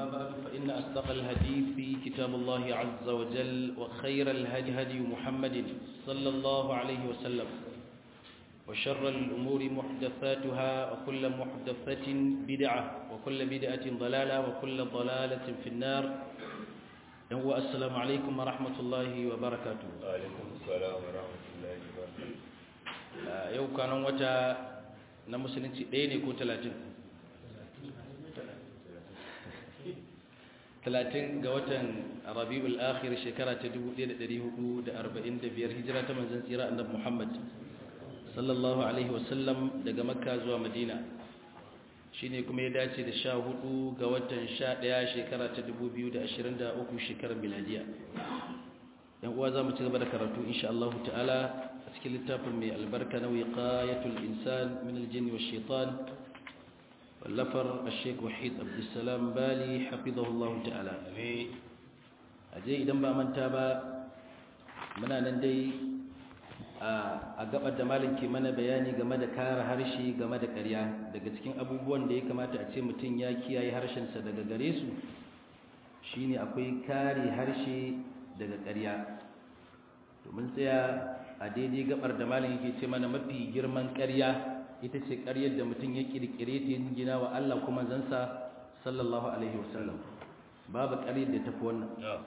أما بعد فإن أصدق الحديث في كتاب الله عز وجل وخير الهدي هدي محمد صلى الله عليه وسلم وشر الأمور محدثاتها وكل محدثة بدعة وكل بدعة ضلالة وكل ضلالة في النار هو السلام عليكم ورحمة الله وبركاته وعليكم السلام ورحمة الله وبركاته yau kanan wata na musulunci ɗaya ne ko talatin talatin ga watan rabi'ul akhir shekara ta 1445 hijira ta manzon tsira annabi Muhammad sallallahu alaihi wasallam daga makka zuwa madina shine kuma ya dace da 14 ga watan 11 shekara ta 2023 shekarar miladiya yan uwa zamu ci gaba da karatu insha Allah ta'ala a cikin littafin mai albarka na wiqayatul insan min aljinn wash shaitan wallafar al-sheikh wahid abdussalam bali hafizahullahu ta'ala aje idan ba manta ba muna nan dai a gabar da malin ke mana bayani game da kare harshe game da ƙarya daga cikin abubuwan da ya kamata a ce mutum ya kiyaye harshensa daga gare su shine akwai kare harshe daga ƙarya domin tsaya a daidai gabar da malin yake ce mana mafi girman ƙarya ita ce ƙaryar da mutum ya ƙirƙire ta gina wa Allah kuma zansa sallallahu alaihi wasallam babu ƙaryar da tafi wannan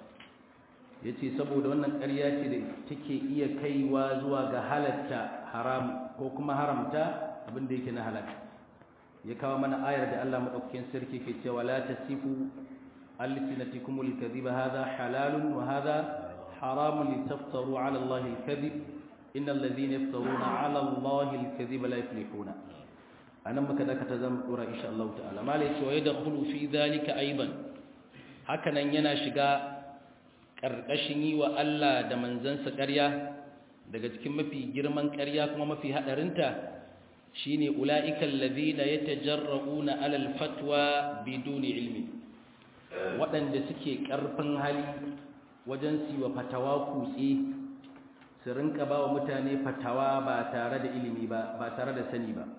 ya ce saboda wannan ƙarya ce da take iya kaiwa zuwa ga halatta haram ko kuma haramta abinda yake na halatta ya kawo mana ayar da Allah maɗaukakin sarki ke cewa la tasifu alsinatikumul kadhiba hadha halalun wa hadha haramun litaftaru ala Allah al-kadhib innal ladhina yaftaruna ala Allah al-kadhiba la yuflihuna anan maka da ka ta zama dora insha Allah ta'ala malai cewa yadkhulu fi dhalika aidan hakanan yana shiga ƙarƙashin yi wa Allah da manzansa ƙarya daga cikin mafi girman ƙarya kuma mafi haɗarinta shi ne ula'ikan lazina ya tajarra'una alal fatwa biduni ilmi waɗanda suke ƙarfin hali wajen siwa fatawa kutse su rinka ba wa mutane fatawa ba tare da ilimi ba ba tare da sani ba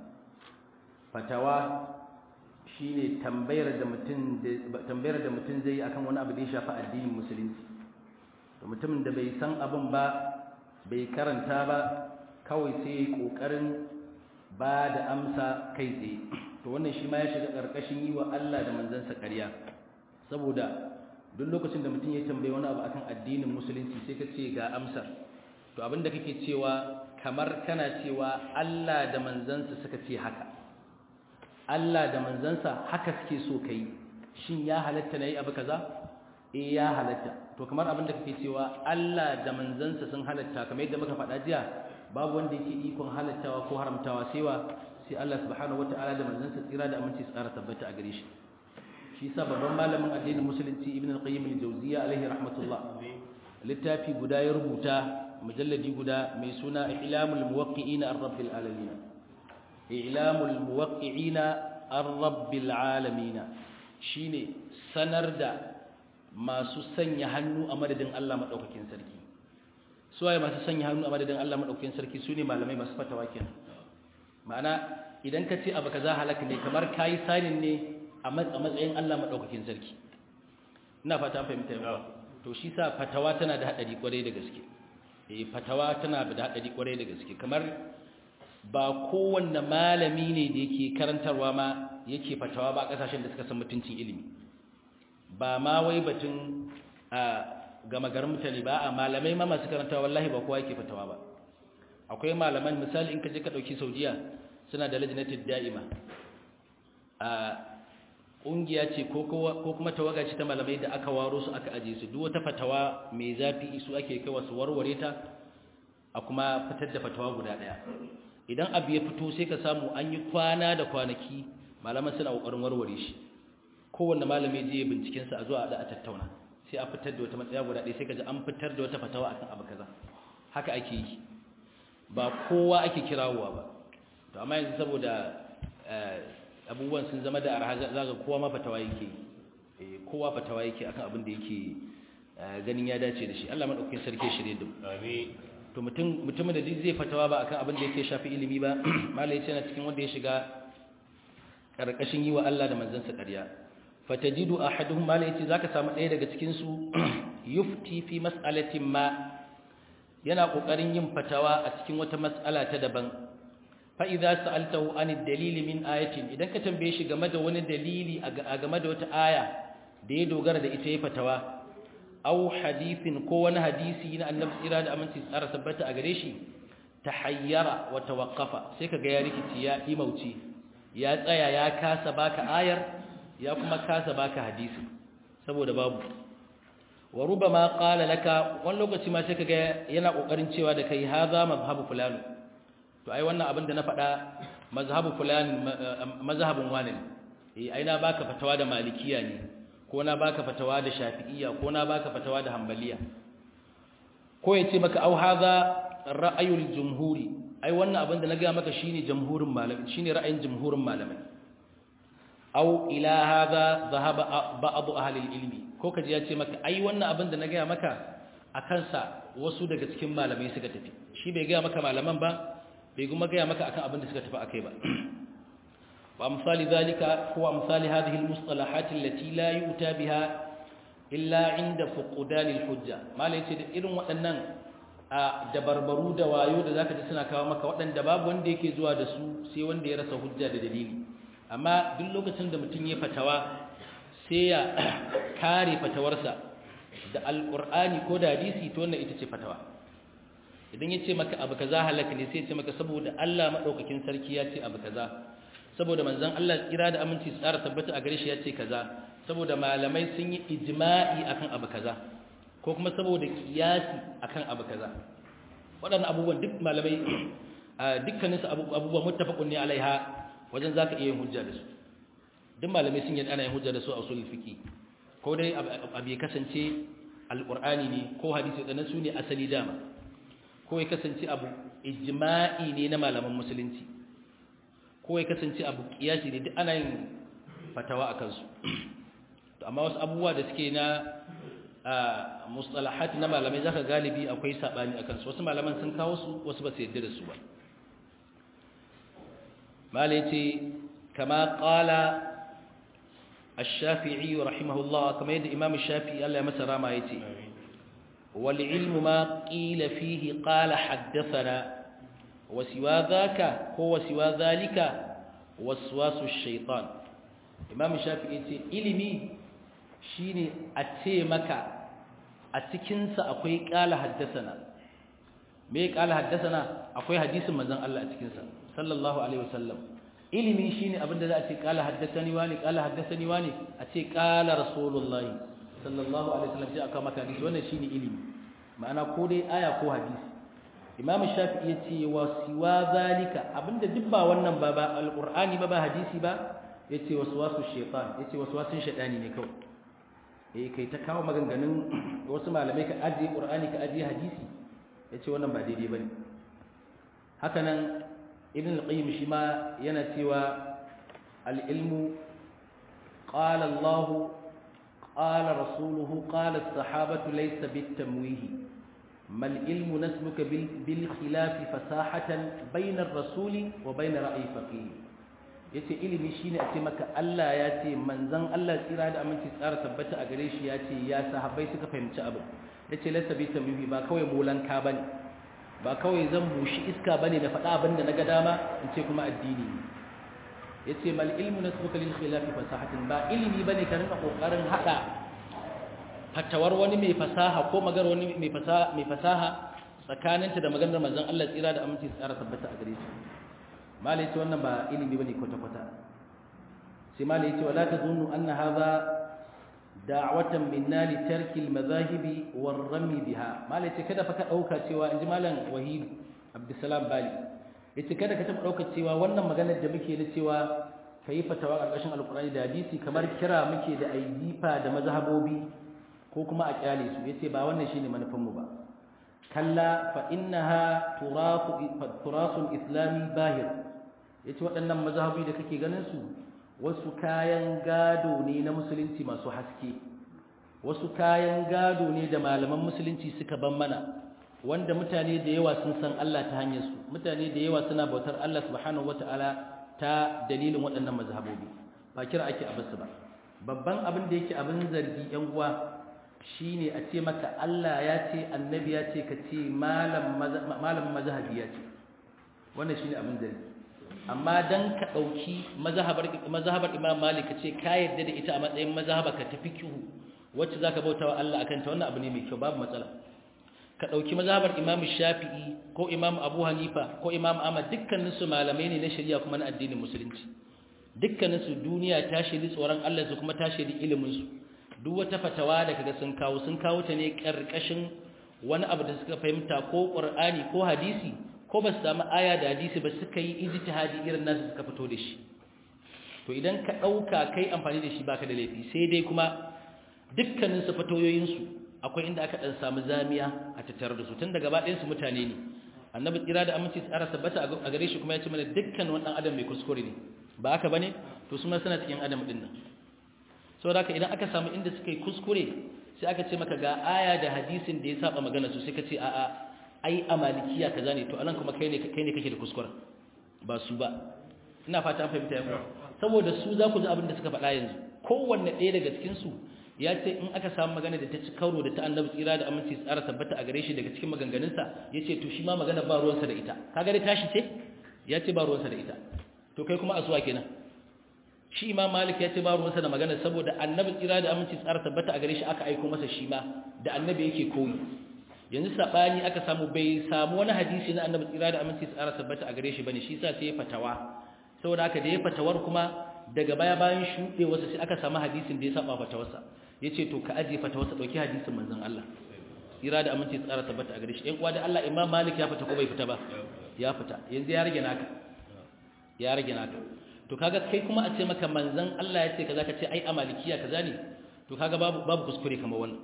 fatawa shi ne tambayar da mutum zai yi akan wani abu da ya shafi addinin musulunci da mutumin da bai san abin ba bai karanta ba kawai sai ya yi ƙoƙarin ba da amsa kai tsaye to wannan shi ma ya shiga ƙarƙashin yi wa Allah da manzansa ƙarya saboda duk lokacin da mutum ya tambayi wani abu akan addinin musulunci sai ka ce ga amsar to abin da kake cewa kamar kana cewa Allah da manzansa suka ce haka Allah da manzansa haka suke so kai shin ya halatta na yi abu kaza eh ya halatta to kamar abin da kake cewa Allah da manzansa sun halatta kamar yadda muka faɗa jiya babu wanda yake ikon halattawa ko haramtawa sai wa sai Allah subhanahu wataala da manzansa tsira da aminci tsara tabbata a gare shi shi yasa babban malamin addinin musulunci ibn al-qayyim al-jawziyya alaihi rahmatullah littafi guda ya rubuta mujalladi guda mai suna ilamul muwaqqi'in ar-rabbil alamin ilamul muwaqqi'in ar-rabbil alamin shine sanar da masu sanya hannu a madadin Allah maɗaukakin sarki suwaye masu sanya hannu a madadin Allah maɗaukakin sarki su ne malamai masu fatawa kenan ma'ana idan ka ce abu kaza halaka ne kamar kayi sanin ne a matsayin Allah maɗaukakin sarki ina fata fahimta yau to shi sa fatawa tana da haɗari kwarai da gaske eh fatawa tana da haɗari kwarai da gaske kamar ba kowanne malami ne da yake karantarwa ma yake fatawa ba a ƙasashen da suka san mutuncin ilimi ba ma wai batun a gama garin mutane ba a malamai ma masu karanta wallahi ba kowa yake fatawa ba akwai malaman misali in ka je ka dauki saudiya suna da lajnatul da'ima a kungiya ce ko kuma tawaga ce ta malamai da aka waro su aka aje su duk wata fatawa mai zafi su ake kai wasu warware ta a kuma fitar da fatawa guda daya idan abu ya fito sai ka samu an yi kwana da kwanaki malaman suna kokarin warware shi kowanne malami je bincikensa a zuwa da a tattauna sai a fitar da wata matsaya guda ɗaya sai ka ji an fitar da wata fatawa akan abu kaza haka ake yi ba kowa ake kirawowa ba to amma yanzu saboda abubuwan sun zama da arha za ga kowa ma fatawa yake eh kowa fatawa yake akan abin da yake ganin ya dace da shi Allah madaukakin sarki shirye da mu amin to mutum mutumin da zai fatawa ba akan abin da yake shafi ilimi ba malai yana cikin wanda ya shiga karkashin yi wa Allah da manzansa ƙarya fatajidu ahaduhum mala yace zaka samu ɗaya daga cikin su yufti fi mas'alatin ma yana kokarin yin fatawa a cikin wata mas'ala ta daban fa idza sa'altahu an dalili min ayatin idan ka tambaye shi game da wani dalili a game da wata aya da ya dogara da ita ya fatawa aw hadithin ko wani hadisi na annabi tsira da aminci tsara tabbata a gare shi tahayyara wa tawaqqafa sai kaga ya rikici ya imauci ya tsaya ya kasa baka ayar ya kuma kasa baka hadisi saboda babu wa rubama qala laka wani lokaci ma sai kaga yana kokarin cewa da kai hadha mazhabu fulan to ai wannan abin da na faɗa mazhabu fulan mazhabun wani eh ai na baka fatawa da malikiya ne ko na baka fatawa da shafi'iyya ko na baka fatawa da hanbaliya ko ya ce maka au hadha ra'ayul jumhuri ai wannan abin da na ga maka shine jamhurin malamai shine ra'ayin jamhurin malamai au ila hadha dhahaba ba'd ahli ilmi ko kaji ya ce maka ai wannan abin da na ga maka akan sa wasu daga cikin malamai suka tafi shi bai ga maka malaman ba bai kuma ga maka akan abin da suka tafi akai ba وأمثال ذلك هو أمثال هذه المصطلحات التي لا يؤتى بها إلا عند فقدان الحجة ما ليس إذن وأنن dabarbaru da wayo da zaka ji suna kawo maka waɗanda babu wanda yake zuwa da su sai wanda ya rasa hujja da dalili amma duk lokacin da mutum ya fatawa sai ya kare fatawarsa da alqur'ani ko da hadisi to wannan ita ce fatawa idan ya ce maka abu kaza halaka ne sai ya ce maka saboda Allah madaukakin sarki ya ce abu kaza saboda manzon Allah kira da aminci tsara tabbata a gare shi ya ce kaza saboda malamai sun yi ijma'i akan abu kaza ko kuma saboda kiyasi akan abu kaza waɗannan abubuwan duk malamai dukkanin su abubuwan muttafaqun ne alaiha wajen zaka iya yin hujja da su duk malamai sun yi ana yin hujja da su a usul fiqi ko dai abu ya kasance alqur'ani ne ko hadisi da su ne asali dama ko ya kasance abu ijma'i ne na malaman musulunci ko ya kasance abu kiyasi ne duk ana yin fatawa a kansu to amma wasu abubuwa da suke na mustalahat na malamai zaka galibi akwai sabani a kansu wasu malaman sun kawo su wasu ba su yadda da su ba malai ce kama qala الشافعي رحمه الله كما يد إمام الشافعي الله يمسى راما يتي والعلم ما قيل فيه قال حدثنا وسوى ذاك هو سوى ذلك وسواس الشيطان امام الشافعي yace ilimi shine a ce maka a cikin sa akwai qala haddathana me qala haddathana akwai hadisin manzon Allah a cikin sa sallallahu alaihi wasallam ilimi shine abinda za a ce qala haddathani wani qala haddathani wani a ce qala rasulullahi sallallahu alaihi wasallam sai aka maka hadisi wannan shine ilimi ma'ana ko dai aya ko hadisi imam shafi'i ya ce wa siwa zalika abinda duk ba wannan ba ba alqur'ani ba ba hadisi ba yace waswasu shaytan yace waswasin shaytani ne kawai eh kai ta kawo maganganun wasu malamai ka ajiye qur'ani ka ajiye hadisi yace wannan ba daidai bane haka nan ibn al-qayyim shi ma yana cewa al-ilmu qala Allah qala rasuluhu qala as-sahabatu laysa bit-tamwih ما العلم نسلك بالخلاف فساحة بين الرسول وبين رأي فقيه yace ilimi shine a ce maka Allah ya ce manzon Allah tsira da aminci tsara tabbata a gare shi ya ce ya sahabbai suka fahimci abu yace lasa bi tamimi ba kawai molanka bane ba kawai zan bushi iska bane da faɗa abin da naga dama in ce kuma addini yace mal ilmu nasbuka lil khilafi fasahatin ba ilimi bane ka rinka kokarin hada fatawar wani mai fasaha ko magar wani mai fasaha mai fasaha tsakaninta da maganar manzon Allah tsira da aminci tsara tabbata a gare shi malai ce wannan ba ilimi bane kwata kwata sai malai ce wala tazunnu anna hadha da'watan minna li tarki al-madhahibi war-rami biha malai ce kada fa ka dauka cewa inji malam wahid abdussalam bali yace kada ka taba dauka cewa wannan maganar da muke na cewa kai fatawa ƙarƙashin alqur'ani da hadisi kamar kira muke da aidifa da mazhabobi ko kuma a kyale su yace ba wannan shine manufan mu ba kalla fa innaha turasu turasul islami bahir yace waɗannan mazhabi da kake ganin su wasu kayan gado ne na musulunci masu haske wasu kayan gado ne da malaman musulunci suka ban mana wanda mutane da yawa sun san Allah ta hanyar su mutane da yawa suna bautar Allah subhanahu wataala ta dalilin waɗannan mazhabobi ba kira ake a basu ba babban abin da yake abin zargi yan uwa shine a ce maka Allah ya ce annabi ya ce ka ce malam malam mazhabi ya ce wannan shine abin zargi amma dan ka dauki mazhabar mazhabar Imam Malik ka ce ka yarda da ita a matsayin mazhaba ka tafi kihu wacce zaka bautawa Allah akan ta wannan abu ne mai kyau babu matsala ka ɗauki mazhabar imam shafi'i ko imam abu hanifa ko imam ahmad dukkaninsu malamai ne na shari'a kuma na addinin musulunci dukkaninsu duniya ta shaidi tsoron allah su kuma ta shaidi iliminsu duk wata fatawa da kaga sun kawo sun kawo ta ne ƙarƙashin wani abu da suka fahimta ko ƙur'ani ko hadisi ko ba su samu aya da hadisi ba suka yi ijtihadi irin nasu suka fito da shi to idan ka ɗauka kai amfani da shi baka da laifi sai dai kuma dukkaninsu fatoyoyinsu akwai inda aka dan samu zamiya a tattare da su tun da gaba ɗayan su mutane ne annabi tsira da aminci tsara tabbata a gare shi kuma ya ce mana dukkan wani adam mai kuskure ne ba haka bane to su ma suna cikin adam din nan saboda haka idan aka samu inda suka yi kuskure sai aka ce maka ga aya da hadisin da ya saba magana su sai ka ce a'a ai a malikiya kaza ne to anan kuma kai ne kai ne kake da kuskure ba su ba ina fata an fahimta yanzu saboda su za ku ji abin da suka faɗa yanzu kowanne ɗaya daga cikin su ya ce in aka samu magana da ta ci karo da ta annabi tsira da aminci tsara tabbata a gare shi daga cikin maganganunsa ya ce to shi ma magana ba ruwansa da ita kaga dai tashi ce ya ce ba ruwansa da ita to kai kuma asuwa kenan shi imam malik ya ce ba ruwansa da magana saboda annabi tsira da aminci tsara tabbata a gare shi aka aiko masa shi ma da annabi yake koyi yanzu sabani aka samu bai samu wani hadisi na annabi tsira da aminci tsara tabbata a gare shi bane shi yasa sai ya fatawa saboda haka da ya fatawar kuma daga baya bayan shuɗe wasu sai aka samu hadisin da ya saba fatawarsa ya ce to ka ajiye fatawarsa ɗauki hadisin manzon Allah tsira da aminci tsara tabbata a gare shi ɗan uwa da Allah imam malik ya fita ko bai fita ba ya fita yanzu ya rage naka ya rage naka to kaga kai kuma a ce maka manzon Allah ya ce kaza ka ce ai a malikiya kaza ne to kaga babu babu kuskure kamar wannan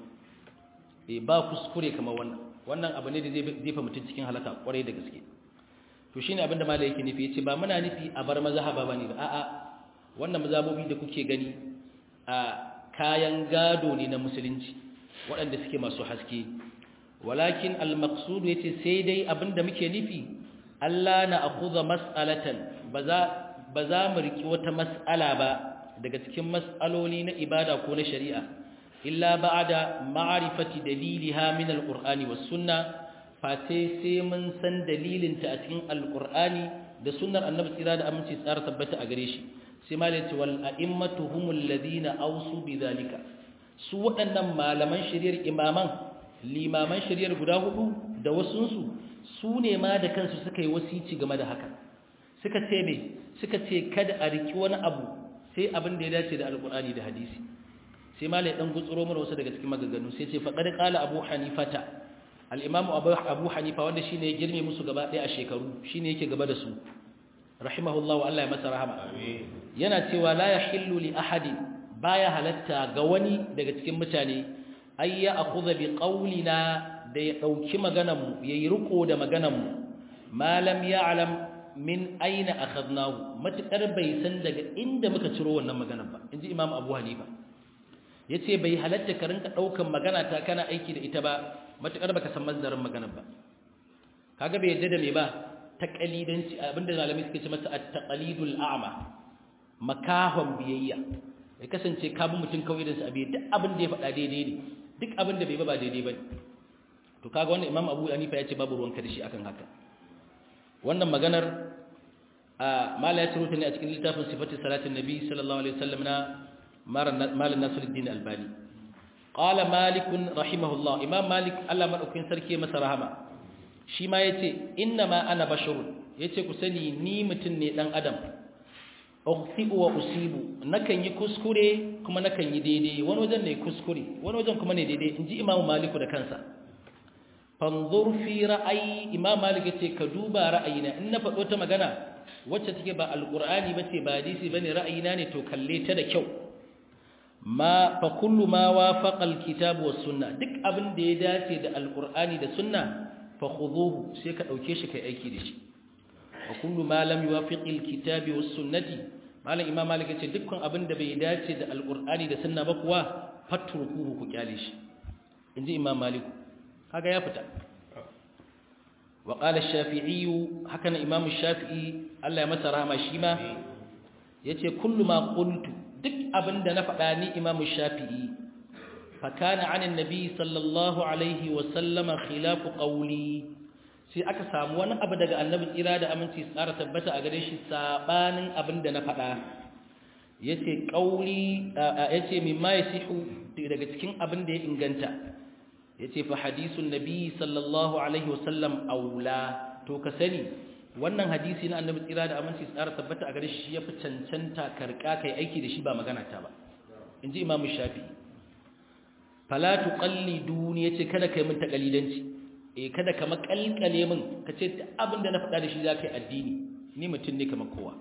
eh ba kuskure kamar wannan wannan abu ne da zai jefa mutum cikin halaka kwarai da gaske to shine abin da malai yake nufi yace ba muna nufi a bar mazhaba bane ba a'a wannan mazhabobi da kuke gani a kayan gado ne na musulunci waɗanda suke masu haske walakin al-maqsud yace sai dai abinda muke nufi Allah na akhudha mas'alatan baza baza mu riki wata mas'ala ba daga cikin mas'aloli na ibada ko na shari'a illa ba'da ma'rifati daliliha min al-qur'ani was sunnah fate sai mun san dalilinta a cikin al-qur'ani da sunnar annabi tsira da aminci tsara tabbata a gare shi sai ma yace wal a'immatu humul ladina awsu bidhalika su waɗannan malaman shari'ar imaman limaman shari'ar guda hudu da wasunsu su ne ma da kansu suka yi wasici game da haka suka ce me suka ce kada a riki wani abu sai abin da ya dace da alqur'ani da hadisi sai ma lai dan gutsuro mana wasu daga cikin maganganu sai ce faqad qala abu hanifata al-imam abu hanifa wanda shine ya girme musu gaba ɗaya a shekaru shine yake gaba da su rahimahullahu Allah ya masa rahama amin yana cewa la yahillu li ahadin baya halatta ga wani daga cikin mutane ay ya akhudha bi qawlina da ya dauki maganar mu yayi riko da maganar mu ma lam ya'lam min aina akhadnahu matakar bai san daga inda muka ciro wannan maganar ba inji imam abu hanifa yace bai halatta ka rinka daukan magana ta kana aiki da ita ba matakar baka san manzarin maganar ba kaga bai yadda da me ba taqalidanci abinda malamai suke ce masa at-taqalidul a'ma makahon biyayya ya kasance ka bi mutum kawai da su abi duk abin da ya faɗa daidai ne duk abin da bai ba ba daidai ba to kaga wannan imam abu hanifa ya ce babu ruwanka da shi akan haka wannan maganar a mala ya ciro ta ne a cikin littafin sifatin salatin nabi sallallahu alaihi wasallam na malam nasiruddin albani qala malik rahimahullah imam malik Allah madaukakin sarki masa rahama shi ma yace inna ma ana basharun yace ku sani ni mutum ne dan adam ukhti'u wa usibu nakan yi kuskure kuma nakan yi daidai wani wajen ne kuskure wani wajen kuma ne daidai inji imam maliku da kansa fanzur fi ra'ayi imam malik yace ka duba ra'ayina in na faɗo ta magana wacce take ba alqur'ani bace ba hadisi bane ra'ayina ne to kalle ta da kyau ma fa kullu ma wafaqa alkitab was sunna duk abin da ya dace da alqur'ani da sunna fa khudhuhu sai ka dauke shi kai aiki da shi wa kullu ma lam yuwafiq alkitab was sunnati malam imam malik yace dukkan abin da bai dace da alqur'ani da sunna ba kuwa fatrukuhu ku kyale shi inji imam malik kaga ya fita wa qala ash-shafi'i hakan imam ash-shafi'i Allah ya masa rahama shi ma yace kullu ma qultu duk abin da na faɗa ni imamu shafi'i fakana anin nabi sallallahu alaihi wasallama khilafu qawli sai aka samu wani abu daga annabi tsira da aminci tsara tabbata a gare shi sabanin abin da na faɗa yace qawli yace mimma yasihu daga cikin abin da ya inganta yace fa hadisun nabi sallallahu alaihi wasallam aula to ka sani wannan hadisi na annabi tsira da aminci tsara tabbata a gare shi yafi cancanta karka kai aiki da shi ba magana ta ba inji imamu shafi fala tuqalliduni yace kada kai mun takalidanci eh kada ka makalkale min kace abinda na faɗa da shi zakai addini ni mutum ne kamar kowa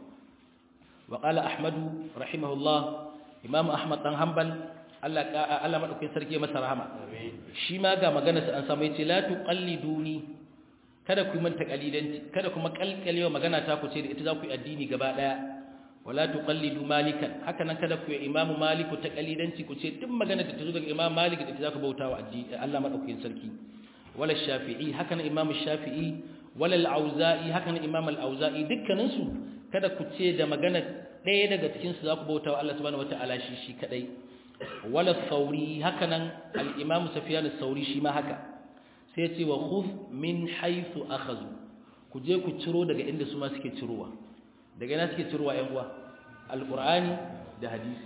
wa qala ahmadu rahimahullah imam ahmad dan hanbal Allah Allah madaukakin sarki masa rahama shi ma ga maganar sa an samu yace la tuqalliduni kada ku yi min takalidanci kada kuma kalkalewa magana ta ku ce da ita za ku yi addini gaba daya wala tuqallidu malikan haka nan kada ku yi imamu maliku takalidanci ku ce duk magana da ta zo daga imam malik da ita za ku bauta wa addini Allah madaukakin sarki wala shafi'i haka nan imam shafi'i wala al-auza'i haka nan imam al-auza'i dukkanin su kada ku ce da magana ɗaya daga cikin su za ku bauta wa Allah subhanahu wataala shi shi kadai wala sauri haka nan al-imam sufyan as-sauri shi ma haka sai ce wa khudh min haythu akhadhu ku je ku ciro daga inda su ma suke cirowa daga ina suke cirowa ƴan uwa alqur'ani da hadisi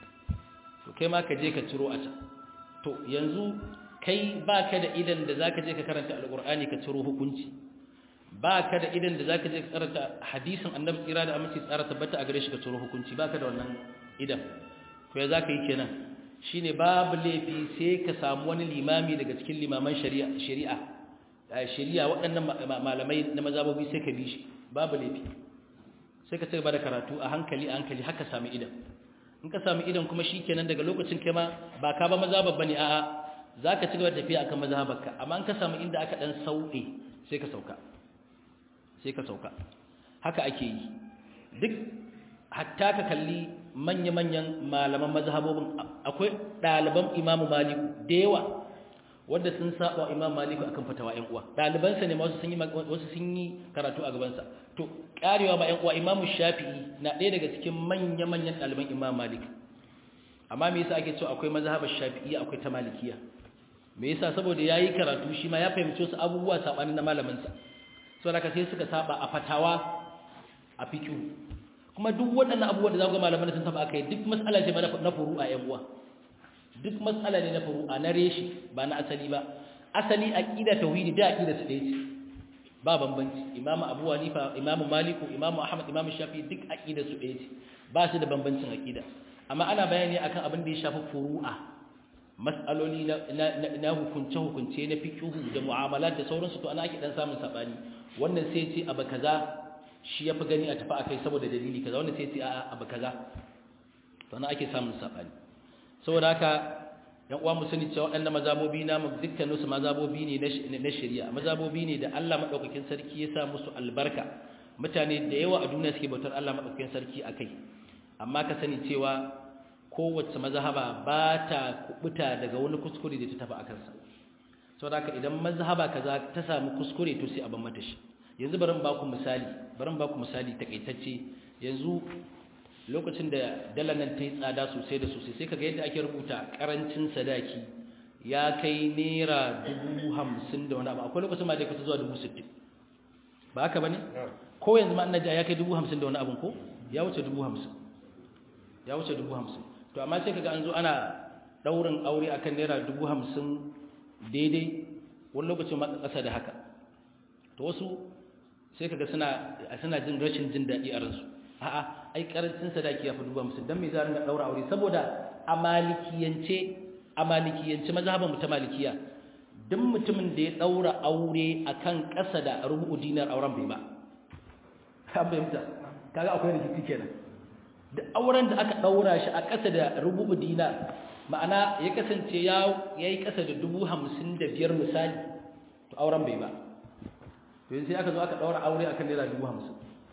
to kai ma ka je ka ciro a can to yanzu kai baka da idan da zaka je ka karanta alqur'ani ka ciro hukunci baka da idan da zaka je ka karanta hadisin annabi tsira da aminci tsara tabbata a gare shi ka ciro hukunci baka da wannan idan to ya zaka yi kenan shine babu laifi sai ka samu wani limami daga cikin limaman shari'a shari'a shari'a waɗannan malamai na mazabobi sai ka bi shi babu laifi sai ka ci gaba da karatu a hankali a hankali haka sami idan in ka sami idan kuma shikenan daga lokacin kai ma ba ka ba mazhabab bane a'a zaka ci gaba da tafiya akan mazhabarka amma in ka samu inda aka dan sauke sai ka sauka sai ka sauka haka ake yi duk hatta ka kalli manya-manyan malaman mazhabobin akwai ɗaliban imamu maliku da yawa wanda sun saba imam maliku akan fatawa ƴan uwa ɗalibansa ne wasu sun yi wasu sun yi karatu a gabansa to karewa ba ƴan uwa imamu shafi'i na ɗaya daga cikin manya-manyan ɗaliban imam malik amma me yasa ake cewa akwai mazhabar shafi'i akwai ta malikiya me yasa saboda yayi karatu shi ma ya fahimci wasu abubuwa sabani na malamin sa saboda ka sai suka saba a fatawa a fiqh kuma duk waɗannan abubuwan da za ku ga malaman sun tafi akai duk mas'ala ce na furu'a ƴan uwa duk matsala ne na furu'a na reshi ba na asali ba asali aqida tauhidi da aqida su ɗaya ce ba bambanci imamu abu hanifa imamu maliku imamu ahmad imamu shafi duk aqida su ɗaya ce ba su da bambancin aqida amma ana bayani akan abin da ya shafi furu'a mas'aloli na hukunce hukunce na fiqhu da mu'amalat da sauransu to ana ake dan samun sabani wannan sai ce abu kaza shi yafi gani a tafi akai saboda dalili kaza wannan sai ce a'a abu kaza to ana ake samun sabani saboda haka yan uwa mu sani cewa waɗannan mazabobi na mu dukkanin su mazabobi ne na shari'a mazabobi ne da Allah madaukakin sarki ya sa musu albarka mutane da yawa a duniya suke bautar Allah madaukakin sarki akai amma ka sani cewa kowace mazhaba ba ta kubuta daga wani kuskure da ta tafi akan sa saboda haka idan mazhaba kaza ta samu kuskure to sai a ban mata shi yanzu bari ba ku misali bari ba ku misali takaitacce yanzu lokacin da dalar nan ta yi tsada sosai da sosai sai kaga yadda ake rubuta karancin sadaki ya kai naira dubu hamsin da wani abu akwai lokacin ma da ya kusa zuwa dubu sittin ba haka ba ne ko yanzu ma ina ji ya kai dubu hamsin da wani abin ko ya wuce dubu hamsin ya wuce dubu hamsin to amma sai kaga an zo ana ɗaurin aure akan naira dubu hamsin daidai wani lokacin ma ƙasa da haka to wasu sai kaga suna suna jin rashin jin daɗi a ransu a'a ai karancin sadaki ya fi duba musu dan me za ringa daura aure saboda a malikiyance a malikiyance mazhaban mu ta malikiya duk mutumin da ya daura aure akan ƙasa da rubu dinar auren bai ba ka fahimta kaga akwai rikici kenan da auren da aka daura shi a ƙasa da rubu dinar ma'ana ya kasance ya yayi ƙasa da dubu hamsin da biyar misali to auren bai ba to sai aka zo aka daura aure akan naira dubu hamsin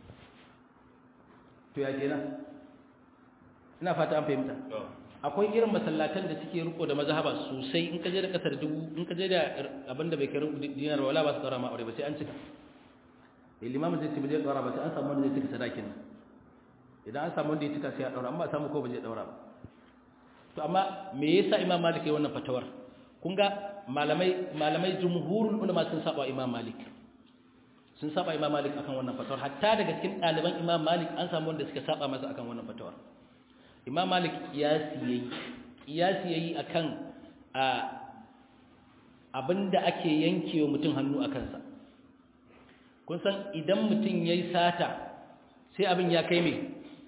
to ya kenan ina fata an fahimta akwai irin masallatan da suke riko da mazhaba sosai in ka je da kasar dubu in ka je da abin da bai kai rubu dinar wala ba su tsara ma aure ba sai an cika limamin zai ce ba zai tsara ba sai an samu wanda zai cika sadakin idan an samu wanda ya cika sai ya daura amma samu ko ba zai daura ba to amma me yasa imam malik yayin wannan fatawar kun ga malamai malamai jumhurul ulama sun saba imam malik sun saba imam malik akan wannan fatawar hatta daga cikin ɗaliban imam malik an samu wanda suka saba masa akan wannan fatawar imam malik kiyasi yayi kiyasi yayi akan a abinda ake yankewa mutum hannu a kansa kun san idan mutum yayi sata sai abin ya kai me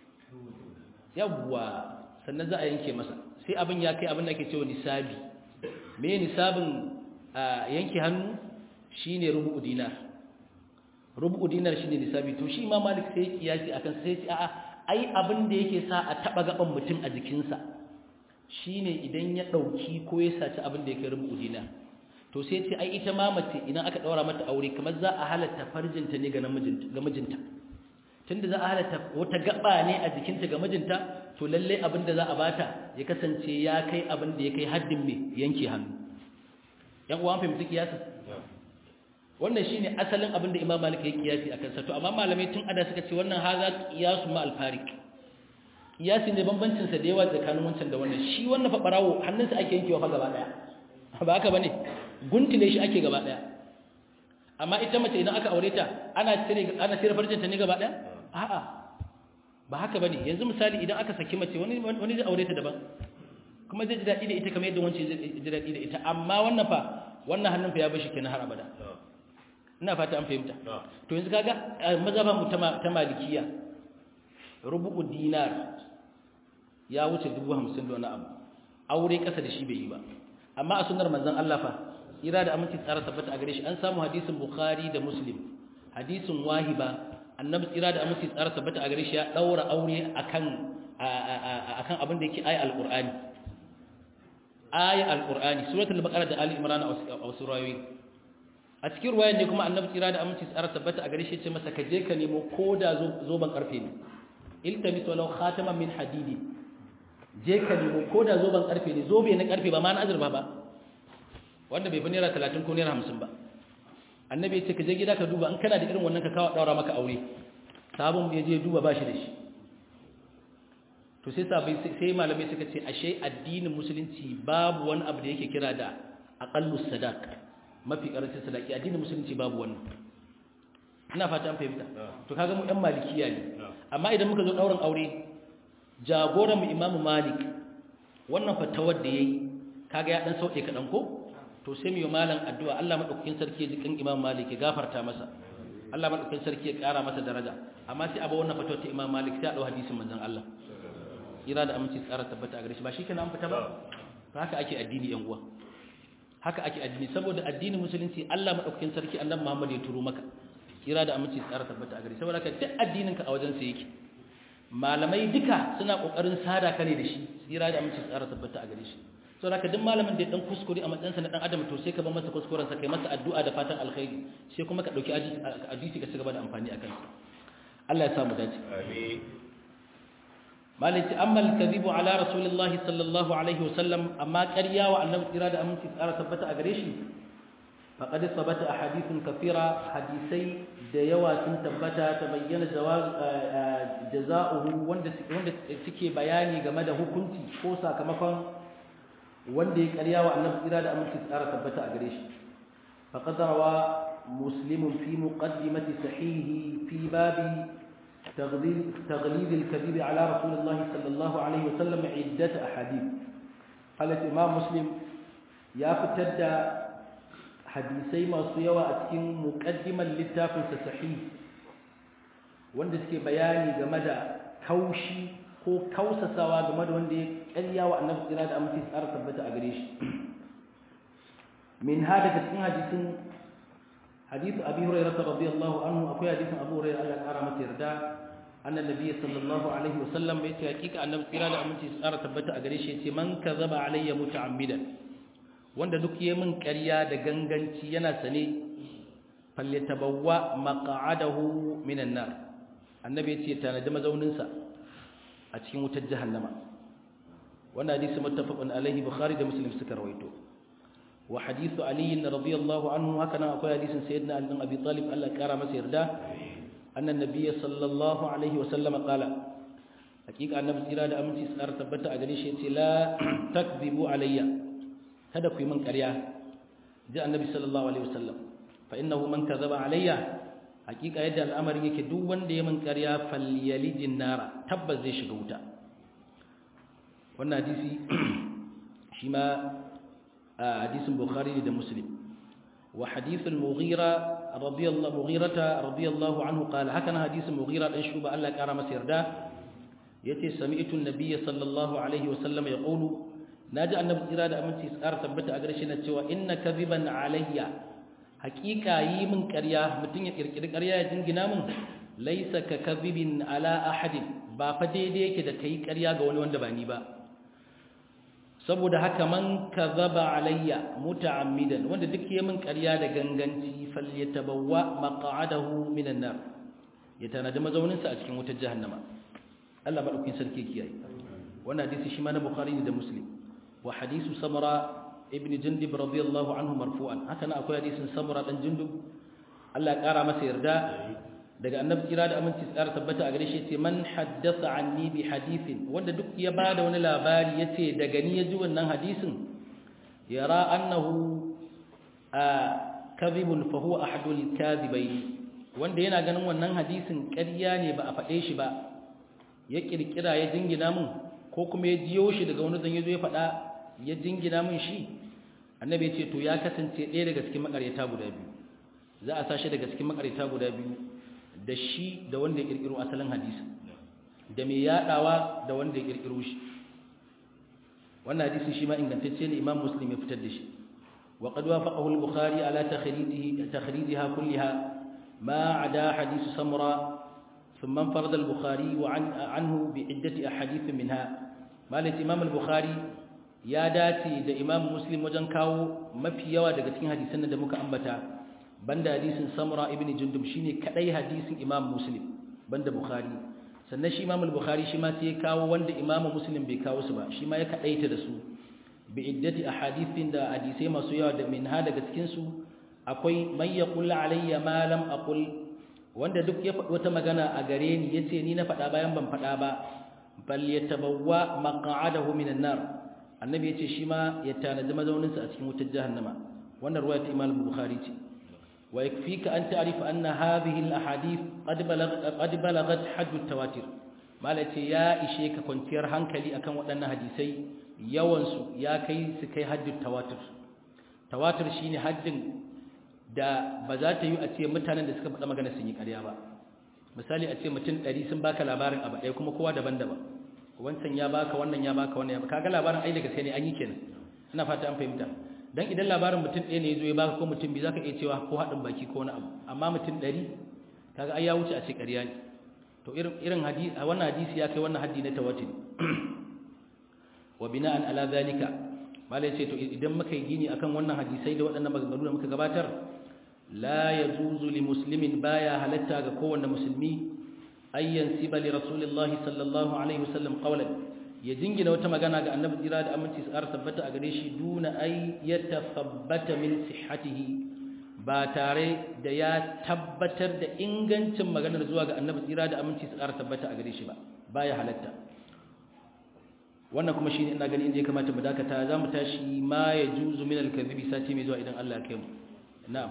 yawwa sannan za a yanke masa sai abin ya kai abin da ake cewa nisabi me nisabin yanke hannu shine rubu'u dinar rubu'u dinar shine nisabi to shi ma malik sai kiyasi akan sai ce a'a ai abin da yake sa a taba gaban mutum a jikinsa shine idan ya dauki ko ya saci abin da yake rubu'u dinar to sai ce ai ita ma mace idan aka daura mata aure kamar za a halatta farjinta ne ga namijinta ga mijinta tunda za a halatta wata gaba ne a jikinta ga mijinta to lalle abin da za a bata ya kasance ya kai abin da ya kai haddin mai yanke hannu yan uwan fahimci kiyasa wannan shine asalin abin da Imam Malik ya kiyasi akan sa to amma malamai tun ada suka ce wannan haza qiyasu ma al-fariq kiyasi ne bambancin sa da yawa tsakanin wancan da wannan shi wannan fa barawo hannunsa ake yankewa fa gaba daya ba haka bane guntule shi ake gaba daya amma ita mace idan aka aure ta ana cire ana cire farjinta ne gaba daya a'a ba haka bane yanzu misali idan aka saki mace wani wani zai aure ta daban kuma zai ji dadi da ita kamar yadda wancan zai ji dadi da ita amma wannan fa wannan hannun fa ya bashi kenan har abada ina fata an fahimta to yanzu kaga mazhaban mu ta malikiya rubu'u dinar ya wuce 50 da wani abu aure kasa da shi bai yi ba amma a sunnar manzon Allah fa ira da aminci tsara tabbata a gare shi an samu hadisin bukhari da muslim hadisin wahiba annabi tsira da aminci tsara tabbata a gare shi ya daura aure akan akan abin da yake ayi alqur'ani ayi alqur'ani suratul baqara da ali imran a wasu rayoyi a cikin ruwayan ne kuma annabi tsira da aminci tsara tabbata a gare shi ce masa ka je ka nemo koda zoban karfe ne iltamis walau khataman min hadidi je ka nemo koda zoban karfe ne zobe na karfe ba ma na azurfa ba wanda bai fi naira 30 ko naira 50 ba annabi ya ce ka je gida ka duba in kana da irin wannan ka kawo daura maka aure sabon ya je duba bashi da shi to sai sabai sai malamai suka ce ashe addinin musulunci babu wani abu da yake kira da aqallus sadaq mafi karancin sadaki addinin musulunci babu wannan ina fata an fahimta to kaga mu ɗan malikiya ne amma idan muka zo dauran aure jagoran mu imamu malik wannan fatawar da yayi kaga ya dan sauke kadan ko to sai mu yi malam addu'a Allah madaukakin sarki ya ji kan Imam Malik ya gafarta masa Allah madaukakin sarki ya kara masa daraja amma sai abu wannan fatawa ta Imam Malik sai a dau hadisin manzon Allah ira da aminci tsara tabbata a gare shi ba shikenan an fita ba to haka ake addini yan uwa haka ake addini saboda addinin musulunci Allah madaukakin sarki annabi Muhammad ya turo maka ira da aminci tsara tabbata a gare saboda ka duk addinin ka a wajen sa yake malamai duka suna kokarin sada ka ne da shi ira da aminci tsara tabbata a gare shi sau da ka duk malamin da ya dan kuskure a matsayinsa na dan adam to sai ka ba masa kuskurensa kai masa addu'a da fatan alkhairi sai kuma ka dauki hadisi ka cigaba da amfani akan sa Allah ya samu dace amin malaki amma al-kadhibu ala rasulillah sallallahu alaihi wasallam amma ƙarya wa annabi tsira da aminci tsara tabbata a gare shi faqad sabata ahadithun kathira hadisai da yawa sun tabbata ta bayyana jawaz jazaohu wanda wanda suke bayani game da hukunci ko sakamakon wanda ya karya wa annabi tsira da aminci tsara tabbata a gare shi faqad rawa muslim fi muqaddimati sahihi fi babi تغليظ تغليظ الكذب على رسول الله صلى الله عليه وسلم عدة أحاديث قال الإمام مسلم يا فتد حديثي ما سيوا أتكين مقدما للتافل صحيح wanda suke bayani game da kaushi ko kausasawa game da wanda ya ƙarya wa annabi tsira da amince tsara tabbata a gare shi min ha daga cikin hadisin hadithu abi hurairah radiyallahu anhu akwai hadisin abu hurairah Allah ya kara masa yarda anna nabiyyi sallallahu alaihi wasallam ya ce hakika annabi tsira da amince tsara tabbata a gare shi ya ce man kazaba alayya muta'ammidan wanda duk yayi min ƙarya da ganganci yana sane falyatabawwa maq'adahu minan nar annabi ya ce tanadi mazauninsa a cikin wutar jahannama wannan hadisi muttafaqun alaihi bukhari da muslim suka rawaito wa hadithu ali radiyallahu anhu haka nan akwai hadisin sayyidina ali bin abi talib Allah ya kara masa yarda anna nabiyyi sallallahu alaihi wa sallam qala hakika annabi tsira da aminci tsara tabbata a gare shi yace la takzibu alayya kada ku yi min ƙarya ji annabi sallallahu alaihi wasallam fa innahu man kazaba alayya hakika yadda al'amarin yake duk wanda ya min ƙarya falyalijin nara tabbas zai shiga wuta wannan hadisi shi ma hadisin bukhari da muslim wa hadithul mughira radiyallahu mughirata radiyallahu anhu qala hakana hadisin mughira dan shuba Allah ya kara masa yarda yace sami'tu an-nabiy sallallahu alaihi wasallam yaqulu naji annabi tsira da aminci tsara tabbata a gare shi na cewa inna kadhiban alayya haqiqa yi min ƙarya mutun ya kirkiri ƙarya ya jingina min laysa ka kadhibin ala ahadin ba fa daidai yake da kai ƙarya ga wani wanda ba ni ba saboda haka man kadhaba alayya muta'ammidan wanda duk ya min ƙarya da ganganci falyatabawwa maq'adahu minan nar ya tanadi mazaunin sa a cikin wutar jahannama Allah madaukin sarki kiyaye wannan hadisi shi ma na bukhari da muslim wa hadisu samara ibn jundub radiyallahu anhu marfu'an haka na akwai hadisin samara dan jundub Allah ya kara masa yarda daga annabi kira da aminci tsara tabbata a gare shi yace man haddatha anni bi hadithin wanda duk ya bada wani labari yace daga ni ya ji wannan hadisin yara annahu kadhibun fa huwa ahadul kadhibaini wanda yana ganin wannan hadisin ƙarya ne ba a faɗe shi ba ya kirkira ya jingina mun ko kuma ya jiyo shi daga wani zan yazo ya faɗa ya jingina mun shi annabi ya ce to ya kasance ɗaya daga cikin makaryata guda biyu za a sashi daga cikin makaryata guda biyu da shi da wanda ya kirkiro asalin hadisi da mai yadawa da wanda ya kirkiro shi wannan hadisi shi ma ingantacce ne imam muslim ya fitar da shi wa qad wafaqahu al-bukhari ala takhrijihi takhrijiha kullaha ma ada hadith samra ثم انفرد البخاري وعن عنه بعدة أحاديث منها مالك إمام البخاري يا داتي da Imam Muslim wajen kawo mafi yawa daga cikin hadisan da muka ambata banda hadisin Samura ibn Jundub shine kadai hadisin Imam Muslim banda Bukhari sannan shi Imam al-Bukhari shi ma sai ya kawo wanda Imam Muslim bai kawo su ba shi ma ya kadaita da su bi iddati ahadithin da hadisai masu yawa da minha daga cikin su akwai may yaqul alayya ma lam aqul wanda duk ya faɗi wata magana a gare ni yace ni na faɗa bayan ban faɗa ba bal yatabawwa maq'adahu minan nar annabi yace shi ma ya tanadi mazaunin sa a cikin wutar jahannama wannan ruwaya ta Imam Bukhari ce wa yakfika an ta'rifa anna hadhihi al ahadith qad balagat qad balagat hadd at tawatir malace ya ishe ka kwanciyar hankali akan waɗannan hadisai yawan su ya kai su kai hadd tawatir tawatir shine haddin da ba za ta yi a ce mutanen da suka faɗa magana sun yi ƙarya ba misali a ce mutum ɗari sun baka labarin abu ɗaya kuma kowa daban-daban wancan ya baka wannan ya baka wannan ya baka kaga labarin ai daga sai ne an yi kenan ina fata an fahimta dan idan labarin mutum ɗaya ne ya zo ya baka ko mutum biyu zaka iya cewa ko haɗin baki ko wani abu amma mutum ɗari kaga ai ya wuce a ce ƙarya ne to irin irin hadisi wannan hadisi ya kai wannan haddi na tawatir wa bina'an ala zalika malai ce to idan muka yi gini akan wannan hadisai da waɗannan maganganu da muka gabatar la yajuzu li muslimin baya halatta ga kowanne musulmi ayyan siba li rasulillahi sallallahu alaihi wasallam qawlan ya jingina wata magana ga annabi tsira da aminci tsara tabbata a gare shi duna ay yatathabbata min sihhatihi ba tare da ya tabbatar da ingancin maganar zuwa ga annabi tsira da aminci tsara tabbata a gare shi ba baya halatta wannan kuma shine ina gani inda ya kamata mu dakata za mu tashi ma ya juzu min al-kadhibi sati mai zuwa idan Allah ya kai mu na'am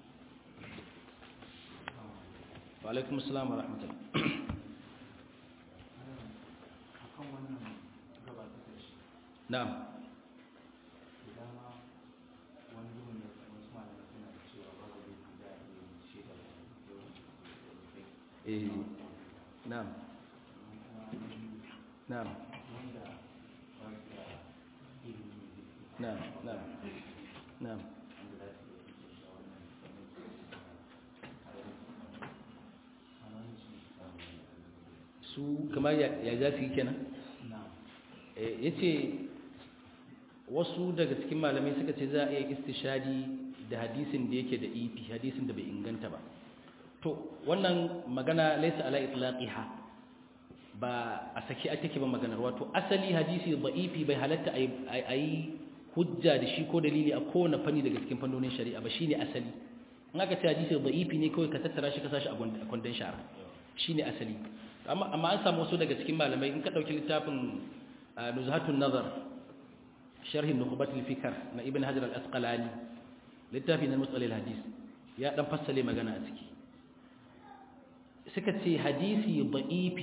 wa alaikum assalam wa rahmatullah na'am eh na'am na'am نعم نعم نعم su kamar ya za su yi kenan ya ce wasu daga cikin malamai suka ce za a iya istishadi da hadisin da yake da ifi hadisin da bai inganta ba to wannan magana laisa ala itlaqiha ba a saki ake ba maganar wato asali hadisi da'ifi bai halatta a yi hujja da shi ko dalili a kowane fanni daga cikin fannonin shari'a ba shine asali in aka ce hadisi da'ifi ne kawai ka tattara shi ka sashi a kwandon shara shine asali amma amma an samu wasu daga cikin malamai in ka dauki littafin nuzhatun nazar sharhin nukhbatul fikr na ibn hajar al-asqalani littafi na musalil hadis ya dan fassale magana a ciki suka ce hadisi da'ifi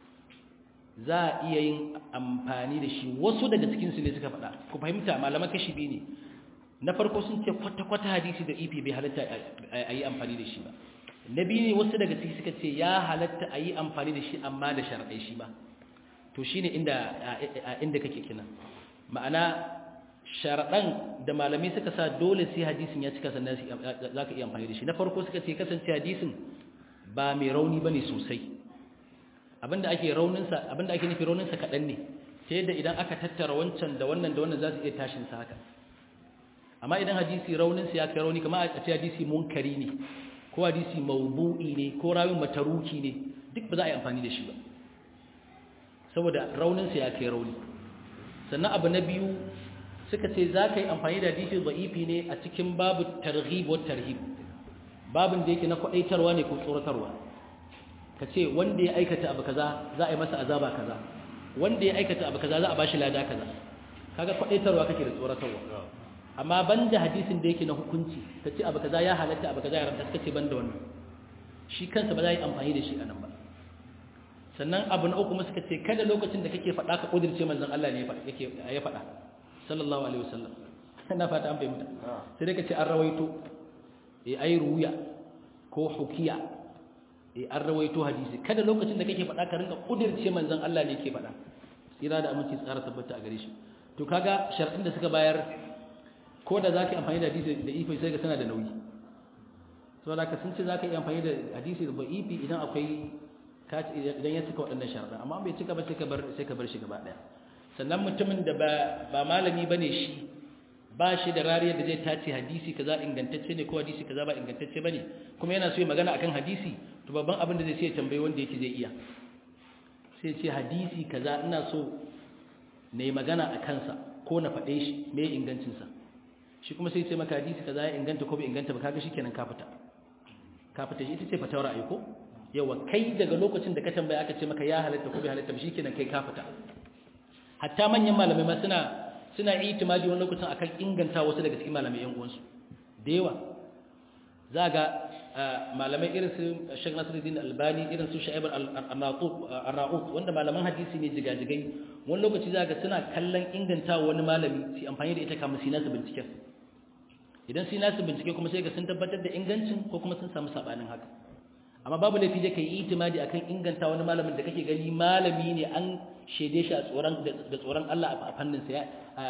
za a iya yin amfani da shi wasu daga cikinsu ne suka faɗa ku fahimta malaman kashi biyu ne na farko sun ce kwata-kwata hadisi da ifi bai halatta a yi amfani da shi ba na biyu ne wasu daga ciki suka ce ya halatta a yi amfani da shi amma da sharaɗai shi ba to shi ne inda kake kina ma'ana sharaɗan da malamai suka sa dole sai hadisin ya cika sannan za ka iya amfani da shi na farko suka ce kasance hadisin ba mai rauni ba ne sosai abinda ake rauninsa abinda ake nufi rauninsa kaɗan ne ta yadda idan aka tattara wancan da wannan da wannan za su iya tashin sa haka amma idan hadisi rauninsa ya kai rauni kamar a ce hadisi munkari ne ko hadisi maubu'i ne ko rawin mataruki ne duk ba za a yi amfani da shi ba saboda rauninsa ya kai rauni sannan abu na biyu suka ce za ka yi amfani da hadisi da'ifi ne a cikin babu targhib wa tarhib babin da yake na kwaɗaitarwa ne ko tsoratarwa ka ce wanda ya aikata abu kaza za a yi masa azaba kaza wanda ya aikata abu kaza za a bashi lada kaza kaga kwadaitarwa kake da tsoratarwa amma banda hadisin da yake na hukunci ka ce abu kaza ya halatta abu kaza ya haramta suka ce banda wannan shi kansa ba za yi amfani da shi a nan ba sannan abu na uku kuma suka ce kada lokacin da kake faɗa ka ƙudirce manzon Allah ne ya faɗa sallallahu alaihi wasallam ina fata an fahimta sai dai ka ce an rawaito eh ai ruya ko hukiya an rawaito hadisi kada lokacin da kake faɗa ka rinka kudirce manzon Allah ne yake faɗa tsira da aminci tsara tabbata a gare shi to kaga sharɗin da suka bayar ko da zaka amfani da hadisi da ifi sai ga sana da nauyi saboda ka sun ce zaka yi amfani da hadisi da ifi idan akwai idan ya cika waɗannan sharɗin amma bai cika ba sai ka bar sai ka bar shi gaba ɗaya sannan mutumin da ba ba malami bane shi ba shi da rariyar da zai tace hadisi kaza ingantacce ne ko hadisi kaza ba ingantacce bane kuma yana so ya magana akan hadisi to babban abin da zai sai tambayi wanda yake zai iya sai ce hadisi kaza ina so na yi magana a kansa ko na faɗe shi me ingancinsa shi kuma sai ce maka hadisi kaza ya inganta ko bai inganta ba kaga shikenan ka fita ka fita shi ita ce fatawar ra'ayi ko yawa kai daga lokacin da ka tambaya aka ce maka ya halatta ko bai halatta ba shikenan kai ka fita hatta manyan malamai ma suna suna itimadi wani lokacin akan inganta wasu daga cikin malamai yan uwansu da yawa za ga malamai irin su Sheikh Nasiruddin Albani irin su Sha'ib al-Arnaut wanda malaman hadisi ne jigajigai wani lokaci za ga suna kallon inganta wani malami su amfani da ita kamar su nasu binciken idan su nasu bincike kuma sai ga sun tabbatar da ingancin ko kuma sun samu sabanin haka amma babu laifi da kai itimadi akan inganta wani malamin da kake gani malami ne an shede shi a tsoron da tsoron Allah a fannin sa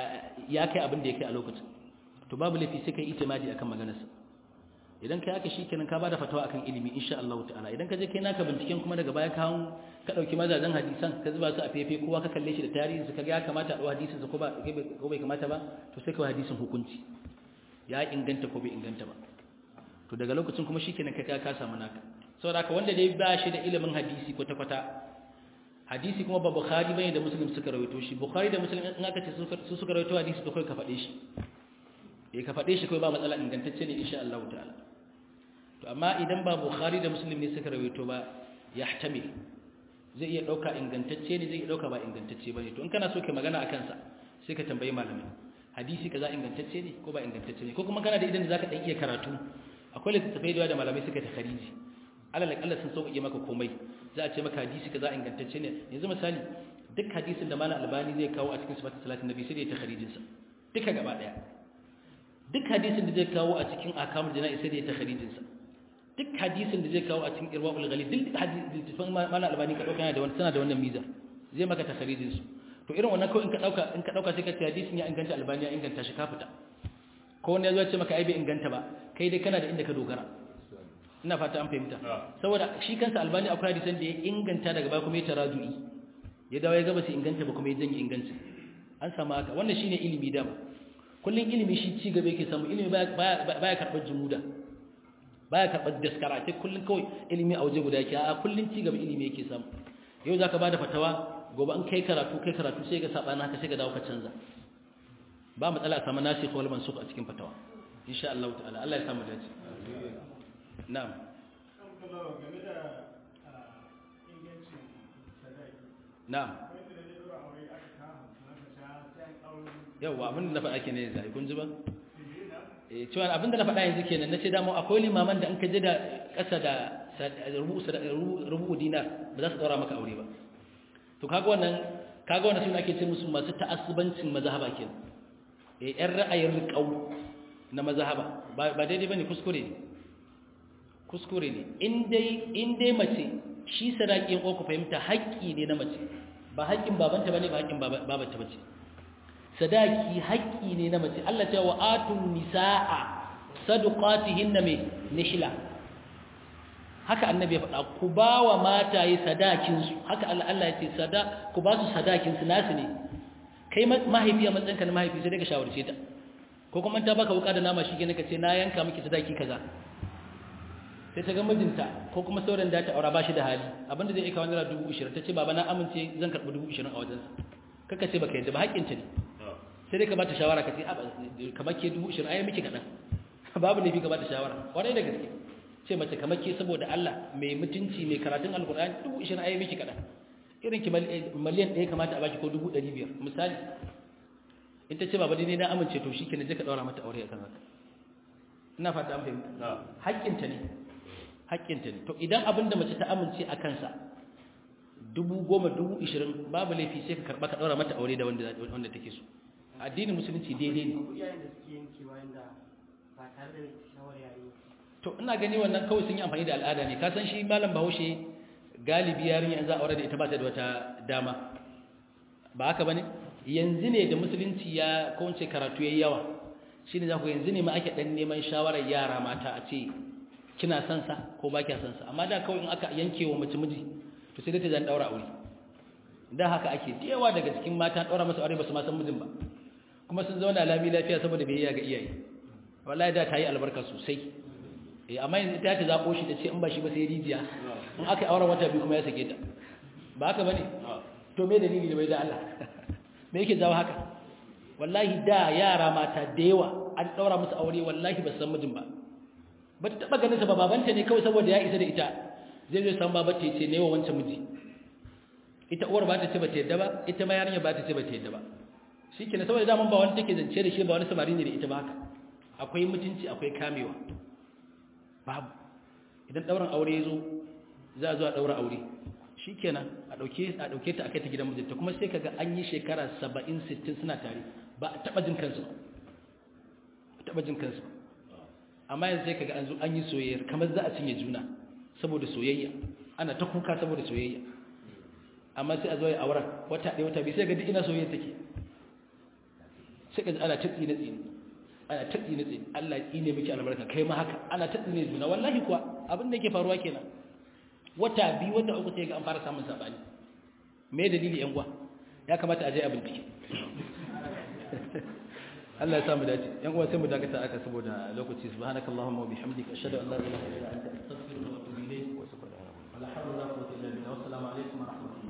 ya kai abin da ya kai a lokacin to babu laifi sai kai itimadi akan maganarsa idan kai aka shikenan ka bada fatawa akan ilimi insha Allah ta'ala idan ka je kai naka binciken kuma daga baya ka ka dauki mazajen hadisan ka zuba su a fefe kowa ka kalle shi da tarihin su kaga ya kamata a dau hadisin sa ko ba ko bai kamata ba to sai ka hadisin hukunci ya inganta ko bai inganta ba to daga lokacin kuma shikenan kai ka samu naka saboda haka wanda dai ba shi da ilimin hadisi kwata kwata hadisi kuma ba bukhari bane da muslim suka rawaito shi bukhari da muslim in aka ce su suka rawaito hadisi to kai ka fade shi eh ka fade shi kai ba matsala ingantacce ne insha Allah ta'ala to amma idan ba bukhari da muslim ne suka rawaito ba yahtamil zai iya dauka ingantacce ne zai iya dauka ba ingantacce bane to in kana so kai magana akan sa sai ka tambayi malami hadisi kaza ingantacce ne ko ba ingantacce ne ko kuma kana da idan da zaka dan iya karatu akwai littattafai da malamai suka ta khariji alal akalla sun sauƙaƙe maka komai za a ce maka hadisi kaza ingantacce ne yanzu misali duk hadisin da malam albani zai kawo a cikin sifatin salatin nabi sai da ya takharijin sa duka gaba daya duk hadisin da zai kawo a cikin akamul jana'i sai da ya takharijin sa duk hadisin da zai kawo a cikin irwaul ghalib duk hadisin malam albani ka dauka yana da wannan tana da wannan miza zai maka takharijin su to irin wannan kawai in ka dauka in ka dauka sai ka ce hadisin ya inganta albani ya inganta shi ka fita ko wani ya zo ya ce maka ai bai inganta ba kai dai kana da inda ka dogara ina fata an fahimta saboda shi kansa albani akwai hadisan da ya inganta daga baya kuma ya taradu'i ya dawo ya gaba su inganta ba kuma ya janye inganci an samu haka wannan shine ilimi dama kullun ilimi shi ci gaba yake samu ilimi baya baya karɓar jumuda baya karɓar daskara sai kullun kawai ilimi a waje guda yake a kullun ci gaba ilimi yake samu yau zaka bada fatawa gobe an kai karatu kai karatu sai ga sabana haka sai ga dawo ka canza ba matsala a samu nasikh wal mansukh a cikin fatawa insha Allah ta'ala Allah ya samu dace na'am game da ingancin na'am yawa abin da na faɗa ke ne yanzu kun ji ba eh cewa abin da na faɗa yanzu kenan na ce dama akwai limaman da an ka je da ƙasa da rubu dinar ba za su ɗaura maka aure ba to kaga wannan kaga wannan suna ake ce musu masu ta'assubancin mazhaba kenan eh yan ra'ayin riƙau na mazhaba ba daidai bane kuskure ne kuskure ne in dai in dai mace shi sadakin ko ku fahimta haƙƙi ne na mace ba haƙƙin babanta bane ba haƙƙin babanta bace sadaki haƙƙi ne na mace Allah ce wa atun nisaa sadaqatihinna me nihla haka annabi ya faɗa ku ba wa mataye sadakin su haka Allah Allah ya ce sada ku ba su sadakin su nasu ne kai mahaifi a matsayinka na mahaifi sai dai ka shawarce ta ko kuma ta baka wuka da nama shi kenan ka ce na yanka miki sadaki kaza sai ta ga mijinta ko kuma sauran da ta aura ba shi da hali abinda zai aika wani naira dubu ishirin ta ce baba na amince zan karɓi dubu ishirin a wajensa kaka ce baka yadda ba haƙƙinta ne sai dai ka bata shawara ka ce kamar ke dubu ishirin ayi miki kaɗan babu laifi ka bata shawara kwarai da gaske ce mace kamar ke saboda Allah mai mutunci mai karatun alkur'ani dubu ishirin ayi miki kaɗan irin ki miliyan ɗaya kamata a baki ko dubu ɗari biyar misali in ta ce baba dai na amince to shi ke je ka ɗaura mata aure a kan haka ina fata an fahimta haƙƙinta ne haƙƙinta ne to idan abin da mace ta amince a kansa dubu goma dubu ishirin babu laifi sai ka karɓa ka ɗaura mata aure da wanda take so addinin musulunci daidai ne to ina gani wannan kawai sun yi amfani da al'ada ne ka san shi malam bahaushe galibi yarinya za a aure da ita ba ta da wata dama ba haka bane yanzu ne da musulunci ya kowance karatu yayi yawa shine za ku yanzu ne ma ake dan neman shawarar yara mata a ce kina son sa ko ba kya son sa amma da kawai in aka yanke wa mace miji to sai dai ta zan daura aure da haka ake yawa daga cikin mata daura masa aure ba su ma san mijin ba kuma sun zauna lami lafiya saboda biyayya ga iyaye wallahi da ta yi albarka sosai eh amma yanzu ta ta zabo shi da ce in ba shi ba sai rijiya in aka yi auren wata biyu kuma ya sake ta ba haka bane to me dalili ne bai da Allah me yake jawo haka wallahi da yara mata da yawa an daura musu aure wallahi ba san mijin ba ba ta taba ganin sa ba babanta ne kawai saboda ya isa da ita zai zo san babata ya ce ne wa wancan miji ita uwar ba ta ce ba ta yadda ba ita ma yarinya ba ta ce ba ta yadda ba shikenan saboda daman ba wani take zance da shi ba wani samari ne da ita ba haka akwai mutunci akwai kamewa babu idan ɗaurin aure ya zo za a zo a ɗaura aure shi kenan a ɗauke ta a kai ta gidan mijinta kuma sai kaga an yi shekara saba'in sittin suna tare ba a taɓa jin kansu ba taɓa jin kansu amma yanzu sai kaga an zo an yi soyayyar kamar za a cinye juna saboda soyayya ana ta kuka saboda soyayya amma sai a zo ya auren wata ɗaya wata biyu sai ga duk ina soyayya take sai ka ji ana ta tsine tsine ana ta tsine tsine Allah ya tsine miki albarka kai ma haka ana ta tsine juna wallahi kuwa abin da yake faruwa kenan wata biyu wata uku sai ga an fara samun sabani me dalili yan gwa ya kamata a je a bincike Allah ya sa mu dace yan uwa sai mu dakata aka saboda lokaci subhanakallahumma wa bihamdika ashhadu an la ilaha illa anta astaghfiruka wa atubu ilayk wa subhanallahi wa la hawla wa la quwwata illa billah wa assalamu alaikum wa rahmatullahi